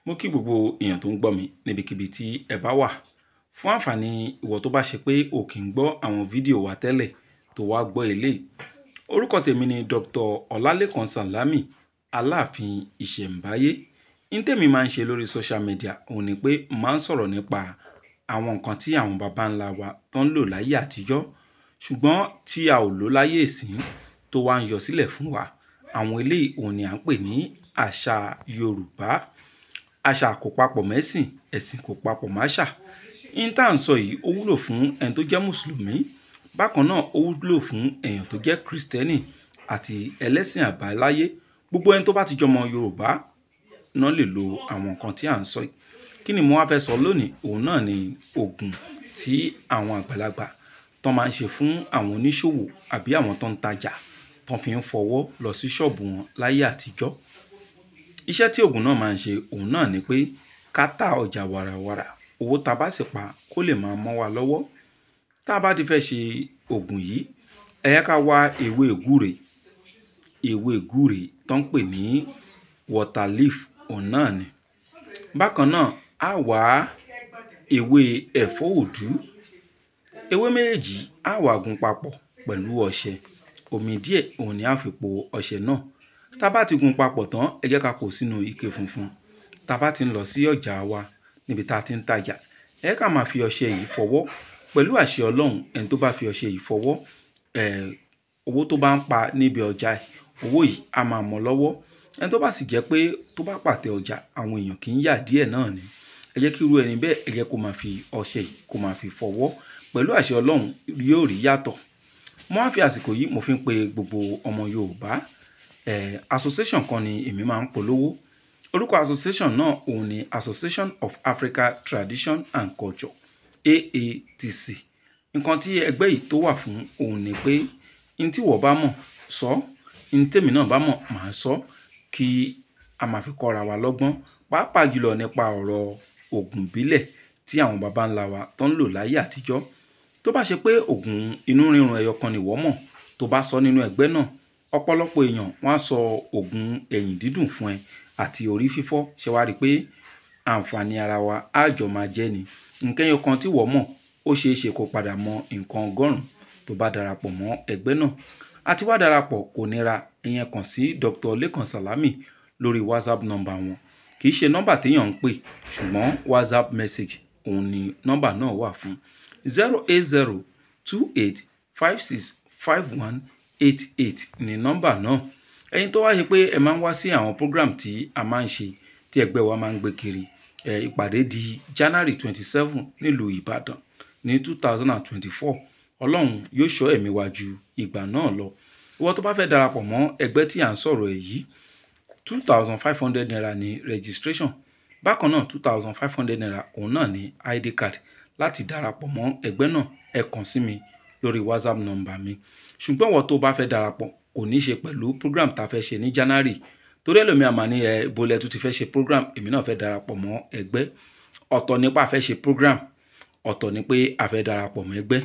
mo kí gbogbo èèyàn tó ń gbọ́ mi níbikíbi tí ẹ bá wà fún àǹfààní ìwọ tó bá ṣe pé o kì í gbọ́ àwọn fídíò wa tẹ́lẹ̀ tó wá gbọ́ eléyìí orúkọ tèmi ni Dr. Ọlálékan Sàlámì Aláàfin Ìṣẹ̀ǹbáyé ní tèmi máa ń ṣe lórí social media òun ni pé máa ń sọ̀rọ̀ nípa àwọn nǹkan tí àwọn baba ńlá wa tó ń lò láyé àtijọ́ ṣùgbọ́n tí a ò lò láyé ìsín tó wá ń yọ sílẹ̀ fún wa àwọn eléyìí òun ni à ń pè ní àṣà Yorùbá àṣà kò papọ̀ mẹ́sìn ẹ̀sìn kò papọ̀ máṣà ní tá à ń sọ yìí ó wúlò fún ẹni tó jẹ́ mùsùlùmí bákan náà ó wúlò fún èèyàn tó jẹ́ kristẹni àti ẹlẹ́sìn àbáláyé gbogbo ẹni tó bá ti jọmọ Yorùbá náà lè lo àwọn nǹkan tí à ń sọ yìí kí ni mo wá fẹ́ sọ lónìí òun náà ni oògùn tí àwọn àgbàlagbà tó máa ń ṣe fún àwọn oníṣòwò àbí àwọn tó ń tajà tó fi ń fọwọ́ lọ sí ṣọ́ọ̀bù wọn láyé àtijọ́ iṣẹ́ tí oògùn náà máa ń ṣe òun náà ni pé ká ta ọjà wàràwàrà owó tá a bá sì pa kó lè máa mọ́ wa lọ́wọ́ tá a bá ti fẹ́ ṣe oògùn yìí ẹ yẹ ká wá ewé gúre ewé gúre tó ń pè ní water leaf òun náà ni bákan náà á wá ewé ẹ̀fọ́ òdú ewé méjèèjì á wá gún papọ̀ pẹ̀lú ọṣẹ omi díẹ̀ òun ni á fi po ọṣẹ náà tá a bá ti gún papọ̀ tán ẹ jẹ́ ká kó sínú ike funfun tá a bá ti ń lọ sí ọjà wa níbi tá a ti ń tajà ẹ ká máa fi ọṣẹ yìí fọwọ́ pẹ̀lú àṣẹ ọlọ́run ẹni tó bá fi ọṣẹ yìí fọwọ́ owó tó bá ń pa níbi ọjà ẹ̀ owó yìí á máa mọ́ lọ́wọ́ ẹni tó bá sì jẹ́ pé tó bá pàtẹ ọjà àwọn èèyàn kì í yà díẹ̀ náà ni ẹ jẹ́ kí irú ẹni bẹ́ẹ̀ ẹ jẹ́ kó máa fi ọṣẹ yìí kó máa fi fọwọ́ pẹ̀lú àṣẹ ọlọ́run yóò rí yàtọ̀ mo á fi àsìkò yìí mo fi ń pe gbogbo ọmọ Yorùbá eh, association kan ni èmi máa ń polówó orúkọ association náà òun ni Association of Africa Tradition and Culture AATC nǹkan tí ẹgbẹ́ yìí tó wà fún òun ni pé n tí wọ́n bá mọ̀ sọ n tèmi náà bá mọ̀ màá sọ kí a máa fi kọ́ra wa lọ́gbọ́n pàápàá jùlọ nípa ọ̀rọ̀ oògùn ìbílẹ̀ tí àwọn baba ńlá wa tó ń lò láyé àtijọ́ tó bá ṣe pé oògùn inú rírun ẹyọ kan nìwọ mọ̀ tó bá sọ nínú ẹgbẹ́ náà ọ̀pọ̀lọpọ̀ èèyàn wọ́n á sọ oògùn ẹ̀yìn dídùn fún ẹ àti orí fífọ́ ṣe wá rí i pé àǹfààní ara wa á jọ máa jẹ́ ni nǹkan ẹyọ kan tí wọ́n mọ̀ ó ṣeé ṣe kó padà mọ nǹkan ọgọ́rùn-ún tó bá darapọ̀ mọ́ ẹgbẹ́ náà àti wá darapọ̀ kò nira ìyẹn kàn sí Dr. Lékan Sàlámì lórí WhatsApp nọ́mbà wọn kì í ṣe nọ́mbà téèyàn ń pè ṣùgbọ́n WhatsApp message òun ni nọ́mbà náà wà fún zero eight zero two eight five six five one eight eight ní nọ́mbà náà ẹ̀yin tó wá ṣe pé ẹ máa ń wá sí àwọn program tí a máa ń ṣe tí ẹgbẹ́ wa máa ń gbé kiri ìpàdé di January twenty seven nílùú Ìbàdàn ní two thousand and twenty-four ọlọ́run yóò ṣọ́ ẹ̀mí wa ju ìgbà náà lọ ìwọ tó bá fẹ́ darapọ̀ mọ́ ẹgbẹ́ tí à ń sọ̀rọ̀ ẹ̀ yìí two thousand five hundred naira ní registration bákan náà two thousand five hundred naira òun náà ní id card láti darapọ̀ mọ́ ẹgbẹ́ náà ẹ kàn sí mi lórí whatsapp number mi ṣùgbọ́n ìwọ tó bá fẹ́ darapọ̀ kò ní ṣe pẹ̀lú program tá a fẹ́ ṣe ní january torí ẹlòmíà máa ní ẹ bolẹ̀ tó ti fẹ́ ṣe program èmi náà fẹ́ darapọ̀ mọ́ ẹgbẹ́ ọ̀tọ̀ nípa fẹ́ ṣe program ọ̀tọ̀ ni pé a fẹ́ darapọ̀ mọ́ ẹgbẹ́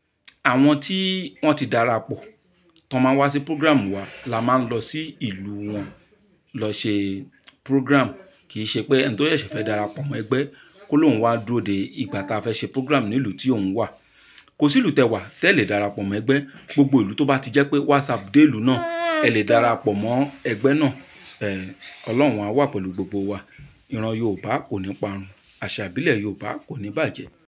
àwọn tí wọ́n ti darapọ̀ tán máa ń wá sí program wa la máa ń lọ sí ìlú wọn lọ ṣe program kì í ṣe pé ẹni tó ṣẹ̀ṣẹ̀ fẹ́ darapọ̀ mọ́ ẹgbẹ́ kó lóun wá dúró de ìgbà tá a fẹ́ ṣe program nílùú tí òun wà kò sílùú tẹ wà tẹ́ lè darapọ̀ mọ́ ẹgbẹ́ gbogbo ìlú tó bá ti jẹ́ pé whatsapp dé ìlú náà ẹ lè darapọ̀ mọ́ ẹgbẹ́ náà ọlọ́run á wà pẹ̀lú gbogbo wa ìran yorùbá kò ní parun àṣà ìbílẹ̀ yorùbá kò ní bàjẹ́